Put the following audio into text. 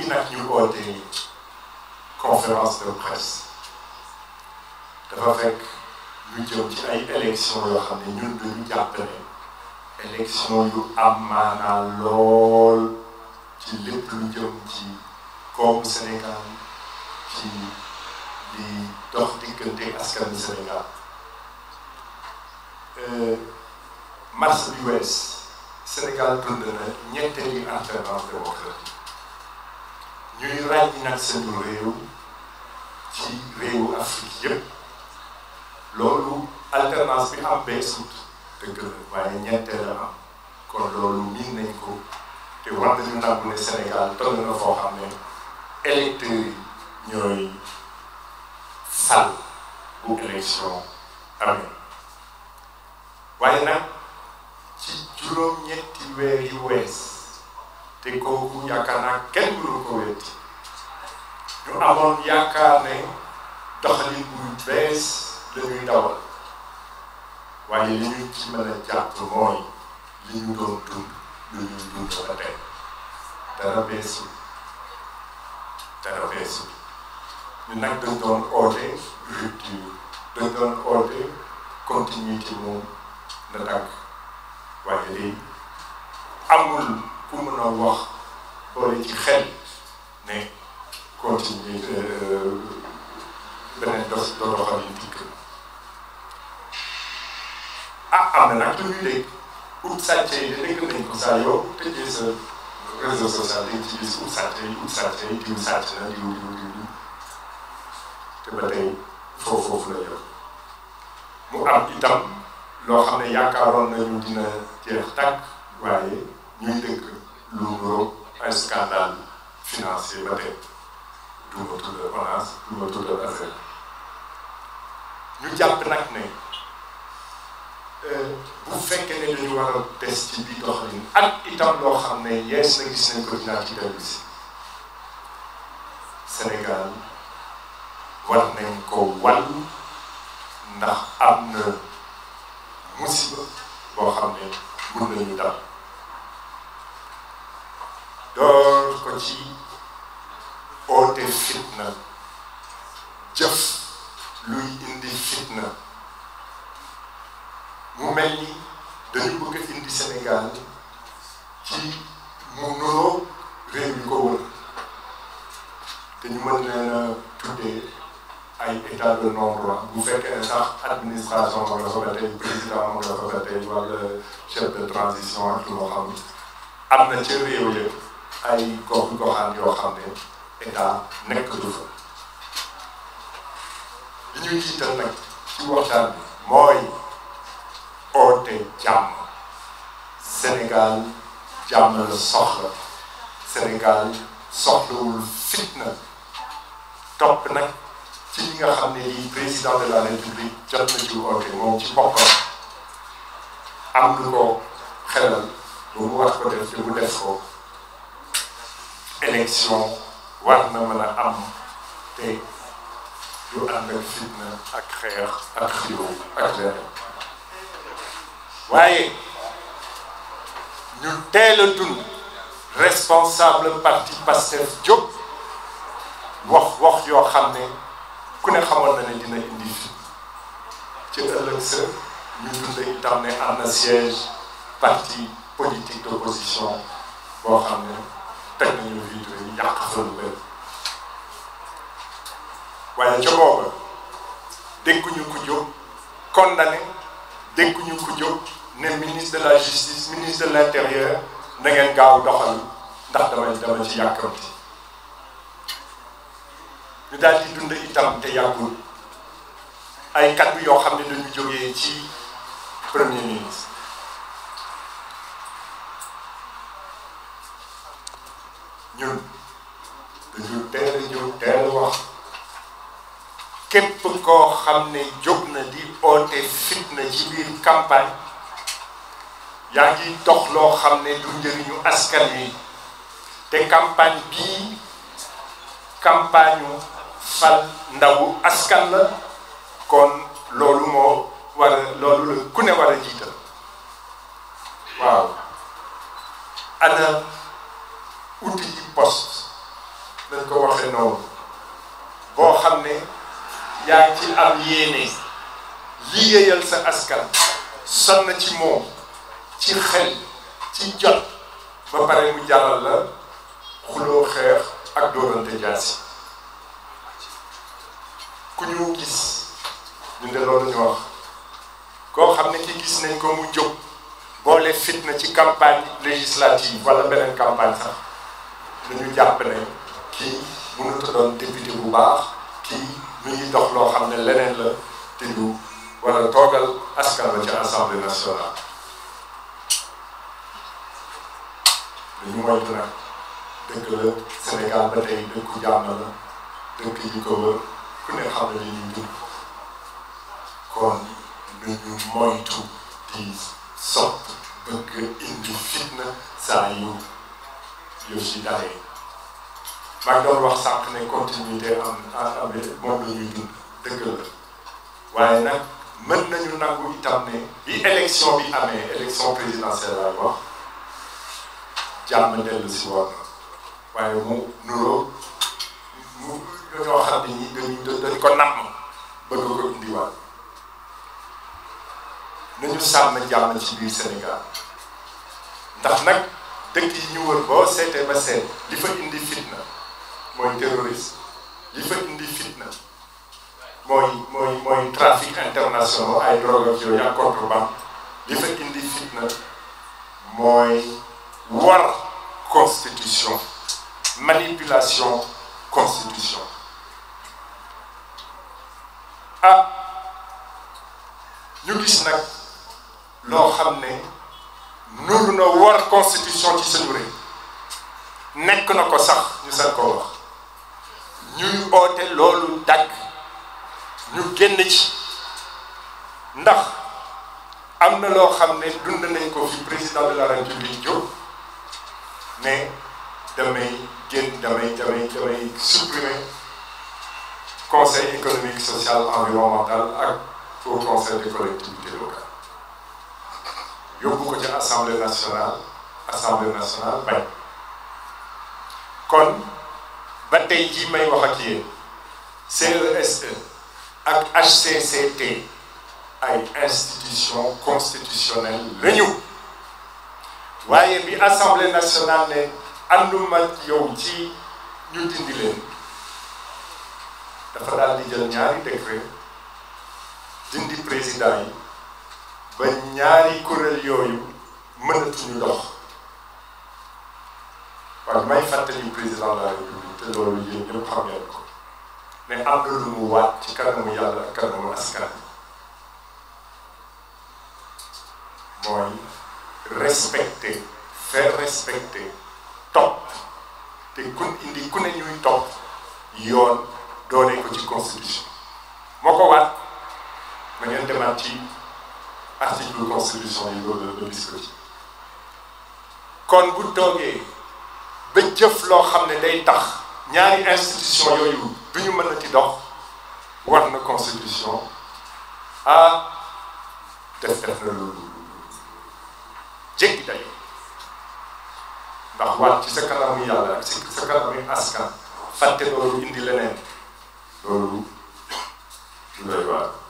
nag ñu oote conférence de presse dafa fekk ñu jëm ci ay élection yoo xam ne ñun dañu jàpp ne élection yu am maanaa lool ci lépp lu jëm ci koomu Sénégal ci di dox diggante askanu Sénégal mars bi wees Sénégal dund na ñetteeli alternance démocratique ñuy ràññi nag seen réew ci réewu Afrique yépp loolu alternance bi am beesut dëgg la waaye ñetteel la am kon loolu miin nañ ko te war nañu nangu ne Sénégal toll na foo xam ne électeurs yi ñooy fal bu élection amee waaye nag ci juróom-ñetti weer yu wees te kooku yaakaar naa kenn mënu ko wetti ñu amoon yaakaar ne doxalin bu bees la ñuy dawal waaye li ñu ci mën a jàpp mooy li ñu doon dund lu ñuy dund ba tey dara beesul dara beesul ñu nag dañ doon oote rupture dañ doon oote continuité moom na dagg waaye léegi amul ku mën a wax boole ci xel ne continuité beneen dos doxal yi dikk ah am na nag lu ñuy dégg ut sàcce yi de dégg nañ ko saa yoo tëjee sa réseau social dañ ci gis ut sàcce yi ut sàcce yi diw sàcc na diw diw diw diw te ba tey foofu foofu la yor mu am itam loo xam ne yaakaaroon nañu dina jeex tàkk waaye ñuy dëkk lu nuroo ay scandale financier ba tey du ma tuddal ONAS du ma tuddal ASER ñu jàpp nag ne bu fekkee ne dañu war a des ci biir doxalin ak itam loo xam ne yees na gis nañ ko dinaa ci dellu si Sénégal war nañ ko wàllu ndax am na musiba boo xam ne mun nañu dal door ko ci oote fitna jëf luy indi fitna mu mel ni dañu bëgg a indi Sénégal ci mu nuroo réew yi ko wër te ñu mën leen a tuddee ay état de non-droit bu fekkee ne sax administration ma nga fa ba tey président ma nga fa ba tey wala chef de transition ak lu ma xam am na ca réew ya ay gox goxaan yoo xam ne état nekk du fa li ñuy jiital nag ci waxtaan bi mooy oote jàmm Sénégal jàmm la soxla Sénégal soxlawul fitna topp nag ci li nga xam ne lii président de la république jot na ci oote moom ci boppam am lu ko xelal ba mu war ko def te mu def ko élection war na mën a am te du ànd ak fitna ak xeex ak xiro ak leneen waaye ñu teel a dund responsable parti Pastef jóg wax wax yoo xam ne ku ne xamoon na ne dina indi fi ci ëllëg sa ñu dund itam ne am na siège parti politique d'opposition boo xam ne teg nañu vitre yi yàq fa lu bëri waaye ca booba dégguñu ko jóg condamné dégguñu ko jóg ne ministre de la justice ministre de l'intérieur na ngeen gaaw doxal ndax dama dama ci yàkkamti ñu daal di dund itam te yàggul ay kaddu yoo xam ne dañu jógee ci premier ministre ñun dañu teel a jóg teel a wax képp koo xam ne jóg na di oote fitna ci biir campagne yaa ngi dox loo xam ne du njëriñu askan wi te campagne bii campagne fal ndawu askan la kon loolu moo war a loolu la ku ne war a jiital waaw ana outil yi poste nañ ko waxee noonu boo xam ne yaa ngi ci am yéene liggéeyal sa askan sonn ci moom ci xel ci jot ba pare mu jàllal la xuloo xeex ak dóorante jaasi ku ñu gis ñu de loolu ñu wax koo xam ne ki gis nañ ko mu jóg boole fitna ci campagne législative wala beneen campagne sax dañu jàpp ne kii mënut a doon député bu baax kii mu ngi dox loo xam ne leneen la te du wala toogal askan la ci assemblée nationale dañu moytu nag dëkk la Sénégal ba tey dëkku jàmm la dëkk yi ko wër ku ne xam ne li ñuy dund kon nañu moytu di sopp bëgg indi fitna saa yu yu si dalee maa ngi doon wax sànq ne continuité am am moom la ñuy dund dëgg la waaye nag mën nañu nangu itam ne bi élection bi amee élection présidentielle laay wax jàmm dellu si woon na waaye mu nuroo mu ñoo xam ne ñi dañu dañ ko namm bëgg ko indiwaat nañu sàmm jàmm ci biir Sénégal ndax nag dëkk yi ñu wër boo seetee ba seet li fa indi fitna mooy terrorisme li fa indi fitna mooy mooy mooy trafic international ay drogue ak yooyu ak contrebande li fa indi fitna mooy war constitution manipulation constitution ah ñu gis nag loo xam ne nuru na war constitution ci suñu réew nekk na ko sax ñu sax ko wax ñuy oote loolu dagg ñu génn ci ndax am na loo xam ne dund nañ ko fi président de la république jóg ne damay génn damay damay damay supprimer conseil économique social environnemental ak au conseil des collectivités locales yóbbu ko ci assemblée nationale assemblée nationale bañ kon ba tey jii may wax ak yéen CESE ak HCCT ay institution constitutionnelle lañu waaye bi assemblée nationale ne ànduma yow ci ñu dindi leen dafa daal di jël ñaari décret dindi président yi ba ñaari kuréel yooyu mënatuñu dox waaye may fàttali président de la république te loolu yéen ñëpp xam ngeen ko ne am na lu mu waat ci kanamu yàlla ak kanamu askan mooy respecter faire respecter topp te kun indi ku ne ñuy topp yoon doone ko ci constitution moo ko waat ma ngeen demaat ci article constitution yi loolu la gis ko ci kon bu toogee ba jëf loo xam ne day tax ñaari institution yooyu du ñu mën a ci dox war na constitution ah def def na loolu jéggi dayo ndax waat ci sa kanamu yàlla ak ci sa kanamu askan fàtte loolu indi leneen loolu lu doy waar